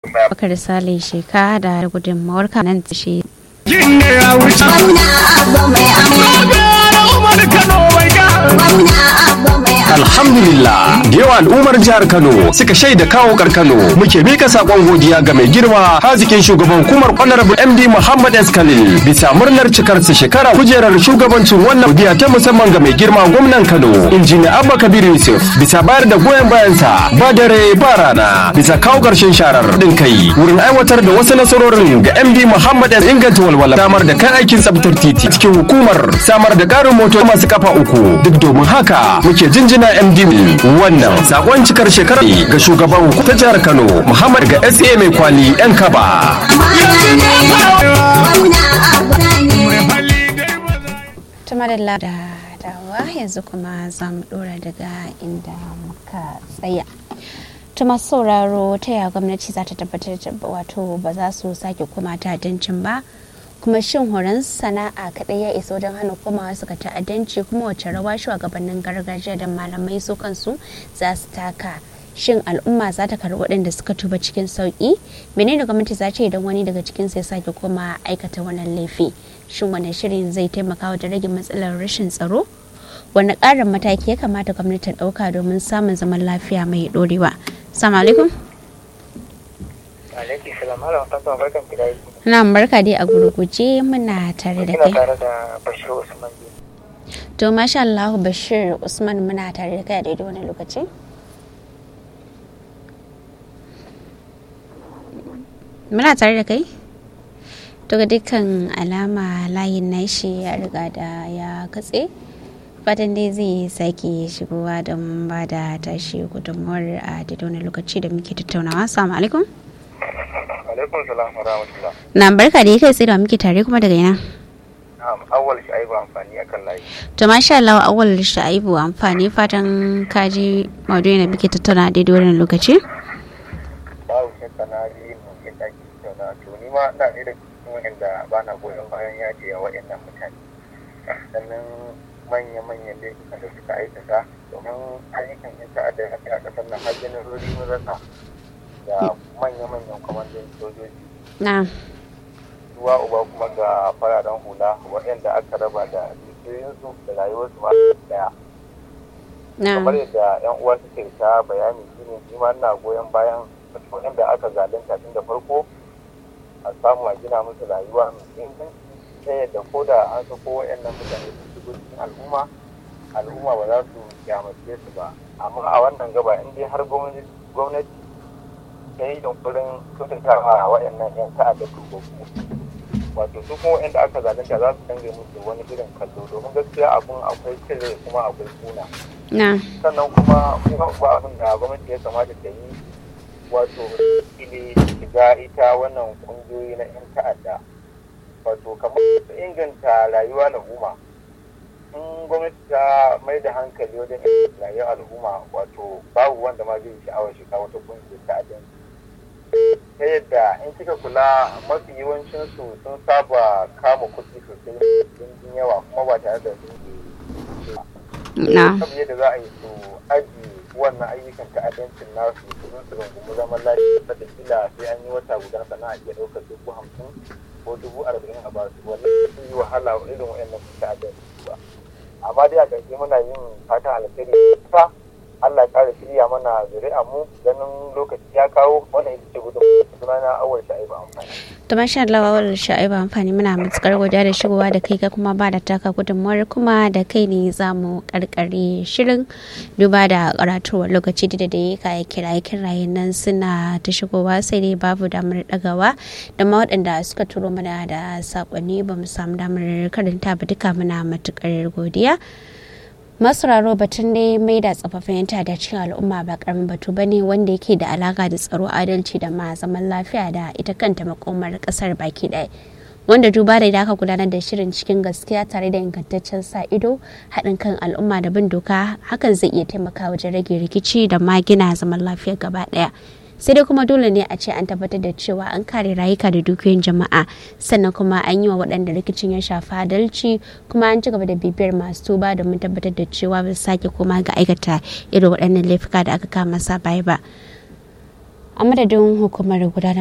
Bakar Sale Sheka da gudunmawar nan shi. Yin ne ya wuce. Gwamna Abba mai amana. Umar Kano bai ga. Gwamna Abba mai amana. Alhamdulillah da yawa al'ummar jihar Kano suka shaida kawo Kano muke mika sakon godiya ga mai girma hazikin shugaban hukumar Honorable MD Muhammad S Khalil bisa murnar cikar su shekara kujerar shugabancin wannan godiya ta musamman ga mai girma gwamnan Kano injiniya Abba Kabir Yusuf bisa bayar da goyon bayansa ba dare ba rana bisa kawo karshen sharar din kai wurin aiwatar da wasu nasarorin ga MD Muhammad S inganta walwala samar da kan aikin tsabtar titi cikin hukumar samar da karin motoci masu kafa uku duk domin haka muke jinjina MD wannan sakon cikar shekarar ga shugaban ta jihar Kano Muhammad ga SA mai kwali yan kaba. Amana ne. Gwamna Abba ne. Hali dai maza. Tumadalla da dawa yanzu kuma za mu dora daga inda muka tsaya. ta masu sauraro ta yaya gwamnati za ta tabbatar da wato ba za su sake koma ta'addancin ba kuma shin horon sana'a kaɗai ya isa wajen hana komawa suka ta'addanci kuma wace rawa shugabannin gargajiya da malamai su kansu za su taka shin al'umma za ta karɓi waɗanda suka tuba cikin sauƙi menene gwamnati za ta idan wani daga cikin sai sake koma aikata wannan laifi shin wani shirin zai taimaka wajen rage matsalar rashin tsaro wani ƙarin mataki ya kamata gwamnati ta ɗauka domin samun zaman lafiya mai ɗorewa salamu alaikum Alaikum salam, halam tantan barkan ki da yi. na barka dai a gurguje muna tare da Kina kai tare da Bashir Usman Ji. to masha Allah Bashir Usman muna tare da kai a daidai wani lokaci muna tare da kai to ga dukkan alama layin nashi ya riga da ya katse fatan dai zai sake shigowa don ba da tashi gudunmuwar a daidai wani lokaci da muke tattaunawa assalamu alaikum Alaikum salam wa rahmatullah. na barka da kai tsaye da muke tare kuma daga ina Na'am, awwal shi aibu amfani akan layi. to masha Allah awal sha'ibu amfani fatan kaji maudu'i na muke tattauna a daidai wannan lokaci Babu shakka na ji mun yi daki tauna to ni ma ina ne da cikin wanda ba na goyon bayan yaji a waɗannan mutane. Sannan manya-manyan laifukan da suka aikata domin ayyukan yin ta'adda a ƙasar nan har janarori mun rasa da manya-manyan kwamandan sojoji. na ruwa uba kuma ga fararen hula waɗanda aka raba da dukiyoyinsu da rayuwarsu ma daya na kamar yadda yan uwa suke ta bayani shine shi ma ina goyon bayan waɗanda aka zalunta tun da farko a samu a gina musu rayuwa mai inganci ta yadda ko da an sako waɗannan mutane sun shigo cikin al'umma al'umma ba za su kyamace su ba amma a wannan gaba in dai har gwamnati gwamnati ta yi yunkurin kyautatawa waɗannan 'yan ta'adda tubabu wato su kuma waɗanda aka zalunta za su dange musu wani irin kallo domin gaskiya abun akwai cire kuma akwai kuna na sannan kuma kuma ba abin da gwamnati ya kamata ta yi wato ile shiga ita wannan kungiyoyi na 'yan ta'adda wato kamar su inganta rayuwa al'umma in gwamnati ta mai da hankali wajen inganta rayuwar al'umma wato babu wanda ma zai yi sha'awar shiga wata kungiyar ta'addanci ta yadda in kika kula mafi yawancin su sun saba kama kuɗi sosai sun yawa kuma ba tare da sun na kan yadda za a yi su aji wannan ayyukan ta'addancin nasu su zo su rungumi zaman lafiya da kila sai an yi wata guda sannan a iya ɗaukar dubu hamsin ko dubu arba'in a basu wannan sun yi wahala irin wa'annan ta'addanci ba amma dai a ƙarshe muna yin fatan alkhairi ta Allah ya ƙara shirya mana zuri'a mu ganin lokaci ya kawo wannan ita ce gudun sunana awal sha'ibu amfani to masha Allah awal sha'ibu amfani muna matukar godiya da shigowa da kai ka kuma ba da taka gudunmuwar kuma da kai ne za mu karkare shirin duba da karatuwar lokaci da da ya kaya kiraye kiraye nan suna ta shigowa sai dai babu damar dagawa da ma waɗanda suka turo mana da sakonni ba mu samu damar karanta ba duka muna matukar godiya masararo batun dai mai da tsofaffin yanta da cikin al'umma ba karamin batu bane wanda yake da alaka da tsaro adalci da ma zaman lafiya da ita kanta makomar kasar baki ɗaya wanda duba da aka gudanar da shirin cikin gaskiya tare da ingantaccen sa ido haɗin kan al'umma da bin doka hakan zai iya taimaka wajen rage rikici da ma gina zaman lafiya gaba ɗaya sai dai kuma dole ne a ce an tabbatar da cewa an kare rayuka da dukiyoyin jama'a sannan kuma an yi wa waɗanda rikicin ya shafa adalci kuma an ci gaba da bibiyar masu tuba domin tabbatar da cewa ba su sake koma ga aikata irin waɗannan laifuka da aka kama sa baya ba a madadin hukumar gudanar